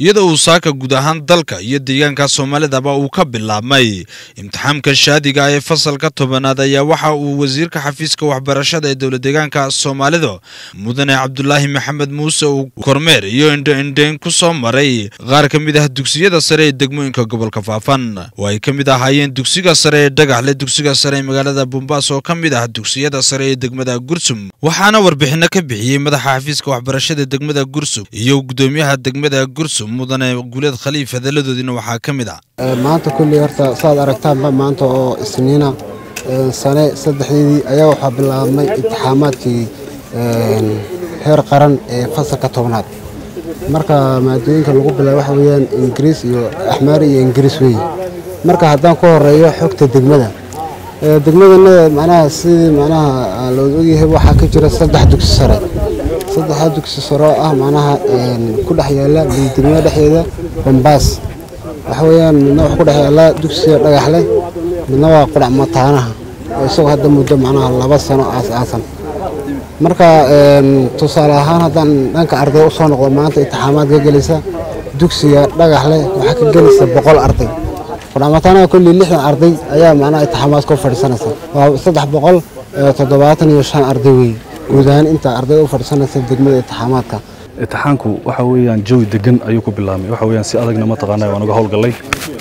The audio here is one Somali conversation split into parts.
iyadoo uu saaka guud ahaan dalka iyo deegaanka soomaalidaba uu ka bilaabmay imtixaamka shaadiga ee fasalka tobanaad ayaa waxa uu wasiirka xafiiska waxbarashada ee dowla deegaanka soomaalida mudane cabdulaahi maxamed muuse uu kormeer iyo indho-indheyn ku soo maray qaar ka mid ah dugsiyada sare ee degmooyinka gobolka faafan oo ay ka mid ahaayeen dugsiga sare ee dhagaxle dugsiga sare ee magaalada bombaas oo ka mid ah dugsiyada sare ee degmada gursum waxaana warbixino ka bixiyey madaxa xafiiska waxbarashada degmada gursum iyo gudoomiyaha degmada gursum mudane guuleed khaliif hadaladoodiina waxaa ka mid ah maanta kulli horta saad aragtaanba maanta oo isniina sane saddexdeedii ayaa waxaa bilaabmay imtixaamaadkii heer qaran ee fasalka tobnaad marka maadooyinka lagu bilaabay waxa weeyaan ingiriis iyo axmaari iyo ingiriis weeye marka haddaan ku horeeyo xogta degmada degmadana macnaha sidii macnaha loo ogyahay waxaa ka jira saddex dugsi sare saddexdaa dugsi sare oo ah macnaha ku dhex yaala degmada dhexdeeda bambaas waxa weeyaan midna wax ku dhex yaala dugsiga dhagaxle midna waa qudhac mataanaha oo isagoo hadda muddo macnaha laba sano aas-aasan marka tusaale ahaan haddaan dhanka arday usoo noqdo maanta intixaamaad ka gelaysa dugsiga dhagaxle waxaa ka gelaysa boqol arday qudhacmataanaha kolley lixdan arday ayaa macnaha intixaamaad ku fadhiisanaysa waa saddex boqol toddobaatan iyo shan arday weeye guud ahaan inta arday u fadhiisanaysa degmada intixaamaadka imtixaanku waxa weeyaan jawi degan ayuu ku bilaabmay waxa weeyaan si adagna mataqaanaa waan uga howlgallay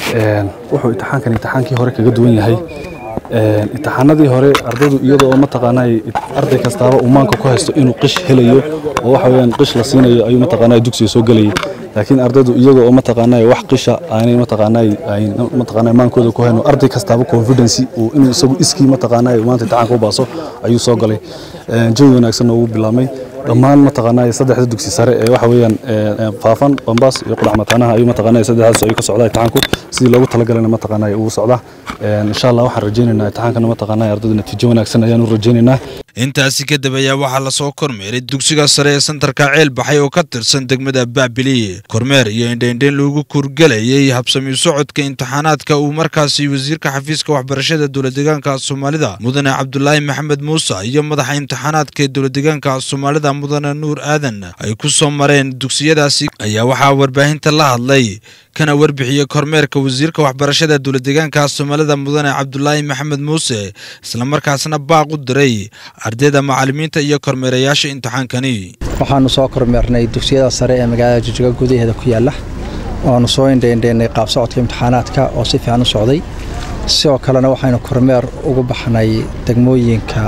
wuxuu imtixaankan imtixaankii hore kaga duwan yahay imtixaanadii hore ardaydu iyadoo mataqaanaa arday kastaaba uu maanka ku haysto inuu qish helayo oo waxa weeyaan qish la siinayo ayuu mataqaanaa dugsiga soo gelayay laakiin ardaydu iyaga oo mataqaanaa wax qisha aanay mataqaanaa ay mataqaanaa maankooda ku hayno arday kastaaba confidence uu inuu isagu iskii mataqaanaa maanta imtixaanka u baaso ayuu soo galay jawi wanaagsanna ugu bilaabmay dhammaan mataqaanaa saddexda dugsi sare ee waxa weeyaan faafan bambaas iyo qudhac mataanaha ayuu mataqaanaa saddexdaas ayuu ka socdaa imtixaanku sidii loogu talagalana mataqaanaa uu socdaa insha allah waxaan rajaynaynaa imtixaankana mataqaanaa ardayda natiijo wanaagsan ayaan u rajaynaynaa intaasi kadib ayaa waxaa lasoo kormeeray dugsiga sare ee santarka ceel baxay oo ka tirsan degmada baabili kormeer iyo indhaindhayn loogu kurgelayay habsami socodka imtixaanaadka uu markaasi wasiirka xafiiska waxbarashada dowladeegaanka soomaalida mudane cabdulaahi maxamed muuse iyo madaxa imtixaanaadka ee dowladeegaanka soomaalida mudane nuur aadan ay ku soo mareen dugsiyadaasi ayaa waxaa warbaahinta la hadlay kana warbixiyey kormeerka wasiirka waxbarashada dowladeegaanka soomaalida mudane cabdulaahi maxamed muuse islamarkaasna baaq u diray ardayda macallimiinta iyo kormeerayaasha imtixaankani waxaanu soo kormeernay dugsiyada sare ee magaalada jijga gudaheeda ku yaala oanu soo indhaindhaynay qaab socodka imtixaanaadka oo si fiican u socday sidoo kalena waxaynu kormeer ugu baxnay degmooyinka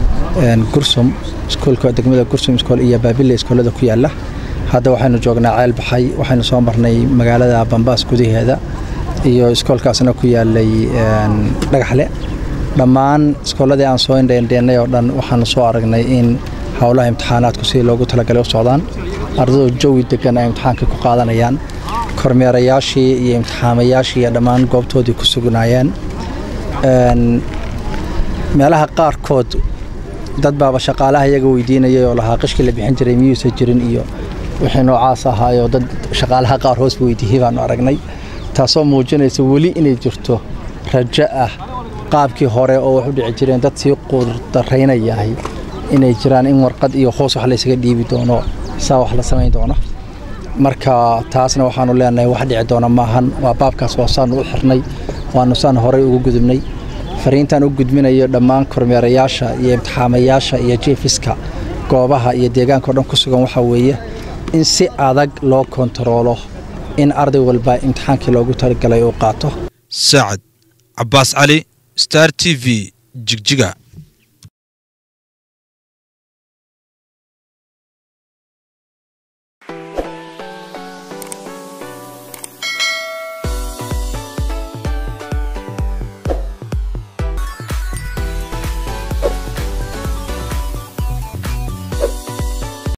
gursum iskuulka degmada gursum iskool iyo baabile iskoolada ku yaala hadda waxaynu joognaa ceel baxay waxaynu soo marnay magaalada bambaas gudaheeda iyo iskoolkaasna ku yaalay dhagaxle dhammaan iskooladii aan soo indhaindheennay oo dhan waxaanu soo aragnay in howlaha imtixaanaadku sidii loogu talagalay u socdaan ardaydu jawi degan ay imtixaankii ku qaadanayaan kormeerayaashii iyo imtixaamayaashii iyo dhammaan goobtoodii ku sugnaayeen meelaha qaarkood dad baaba shaqaalaha iyaga weydiinayay oo lahaa qishkii la bixin jiray miyuusan jirin iyo wixii noocaas ahaayoo dad shaqaalaha qaar hoos weydiiyey baanu aragnay taasoo muujinaysa weli inay jirto rajo ah qaabkii hore oo wax u dhici jireen dad sii quurdaraynayahay inay jiraan in warqad iyo hoos wax laysaga dhiibi doono saa wax la samayn doono marka taasna waxaanu leenahay wax dhici doona maahan waa baabkaas waa saanu u xirnay waanu saan horey ugu gudubnay fariintaan u gudminayo dhammaan kormeerayaasha iyo imtixaamayaasha iyo jeefiska goobaha iyo deegaanka o dhan ku sugan waxaa weeye in si adag loo kontaroolo in arday walba imtixaankii loogu talagalay uu qaato saacad cabaas cali star t v jigjiga